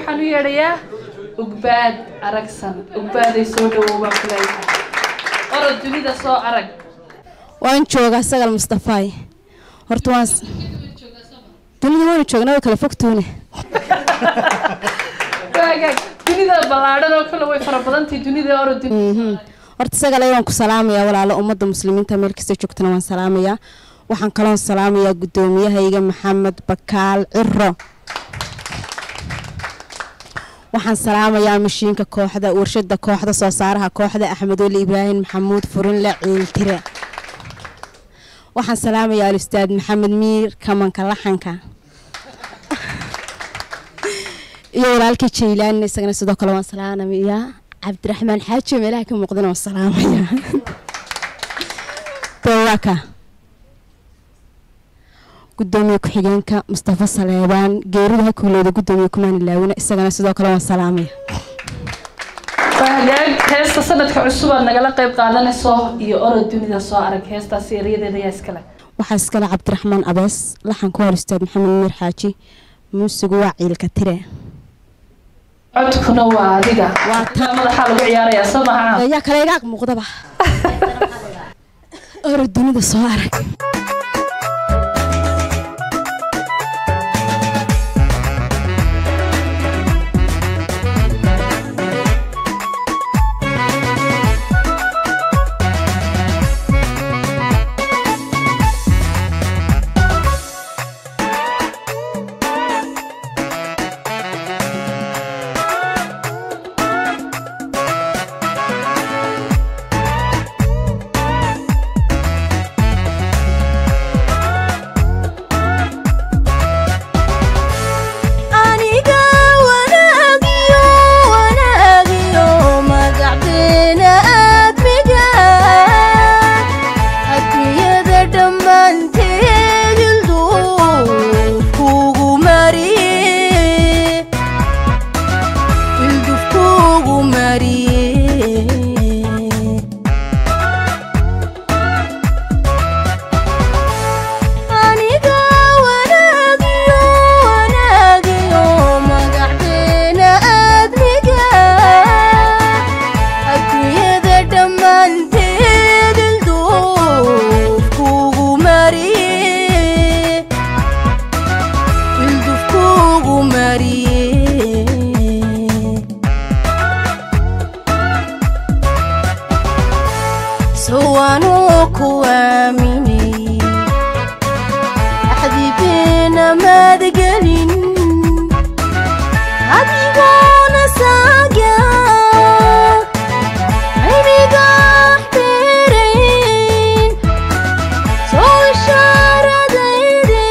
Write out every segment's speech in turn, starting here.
waxaan u yeedhayaa ugbaad aragsan ugbaaday soo dhawow baan ku leeyahay orod dunida soo arag waan joogaa sagal mustafaay horta waan s- dunida waanu joognaa way kala fogtuune waagaag dunida ballaadhan oo kale way fara badantahay dunida orod dunida Mhm. horta sagale waan ku salaamayaa walaalo ummadda muslimiinta meel kasta joogtana waan salaamayaa waxaan kaloon salaamayaa guddoomiyahayga maxamed bakaal ciro waxaan salaamayaa mashiinka kooxda warshada kooxda soo saaraha kooxda axmed weli ibraahim maxamuud furinle ciiltire waxaan salaamayaa alustaad maxamed miir kamanka laxanka iyo walaalkii jaylaan isagana sidoo kale waan salaamayaa cabdiraxmaan xaaji oo meelaha ka muuqdana waan salaamayaa dowaka gudoomiye ku-xigeenka mustafa saleebaan geerida ha kuulooda gudoomiye kumaani laawina isagana sidoo kale waan salaamaya waagaag heesta sanadka cusub aad nagala qayb qaadanayso iyo orod dunida soo arag heestaasi eryadeeda ayaa iskale waxaa iskale cabdiraxmaan abees laxanku waa ustaad maxamed miir xaaji muusigu waa ciilka tire codkuna waa adiga Waa taa madaxaa lagu ciyaarayaa soo maha ayaa kale igaag muuqdaba orod dunida soo arag aniga wanaagiyo wanaagiyo magacdeena aadmiga adduunyada dhammaanteed ilduf kugu mariye ilduf kugu mariye aniga wanaagiyo wanaagiyo magacdeena aadmiga adduunyada dhammaanteed ilduf kugu mariye ilduf kugu mariye sowaanuu ku aaminay axdibeena maadgelin adigoona saaga aynigax beerayn soo ishaaradayde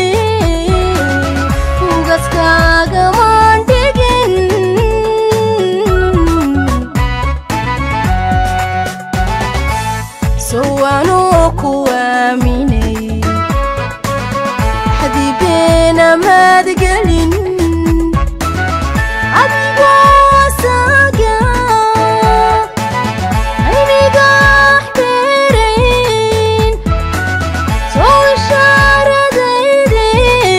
ugaskaagamaan dhigin sowaanuu ku aaminay xadibeena maadgelin adigoo saaga aynigax beerayn soo ishaaradayde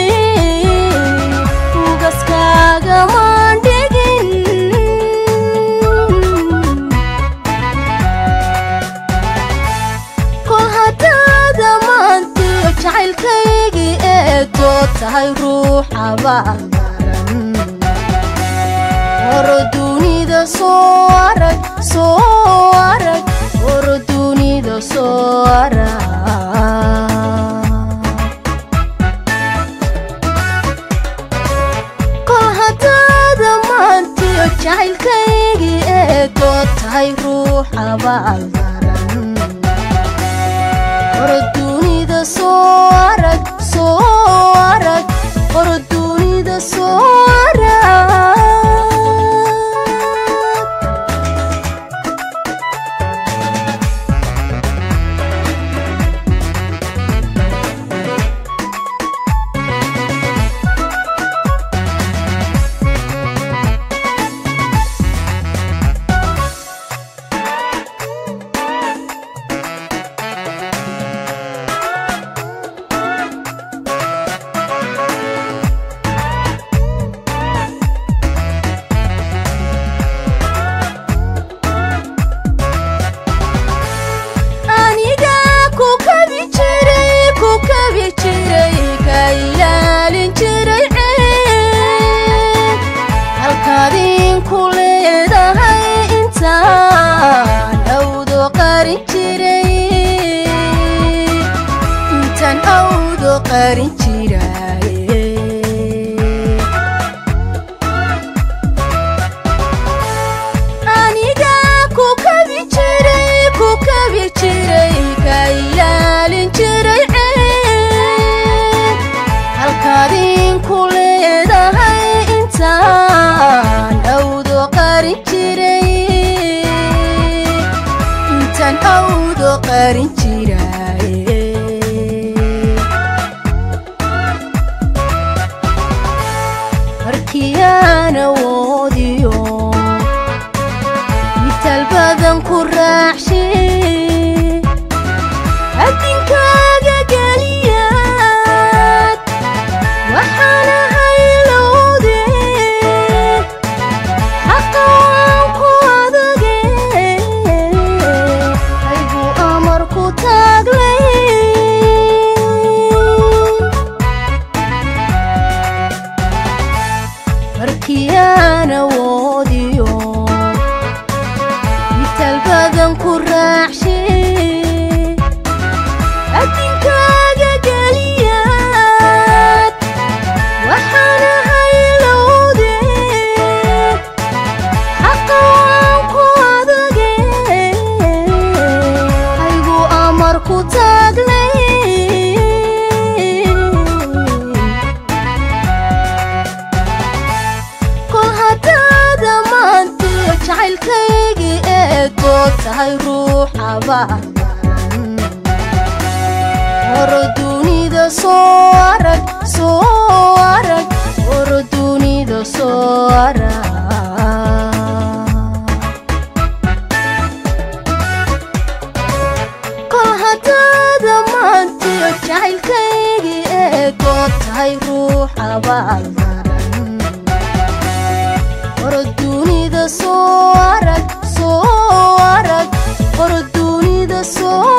ugaskaagamaan dhigin kol haddaada maantiyo jacaylkaygii eedoo tahay ruuxa baqaran horo dunida soo arag soo arag horo dunida soo arag kol haddaada maantiyo jacaylkaygii eedoo tahay ruuxa baqaran horo dunida soo arag soo arag horo dunida soo arag qarin jiraaye aniga ku kabi jiray ku kabi jiray ka ilaalin jiray ceeb halkaadinku leedahay intaan awdo qarin jiray intaan awdo qarin jiraaye markiyaan awoodiyo mitaal badan ku raacshe addinkaaga geliyaad waxaana haylowde xaqa waan ku adage haygu amar ku taaglay markiyaan awoodiyo mitaal badan ku raacshe addinkaaga geliyaad waxaana haylowde xaqa waan ku adage haygu amar ku taaglay kol haddaada maantiyo jacaylkaygii eedood tahay ruux abaadan horo dunida soo arag soo arag horo dunida soo arag kol haddaada maantiyo jacaylkaygii eedood tahay ruux abaaldaran horo dunida soo arag soo arag horo dunida soo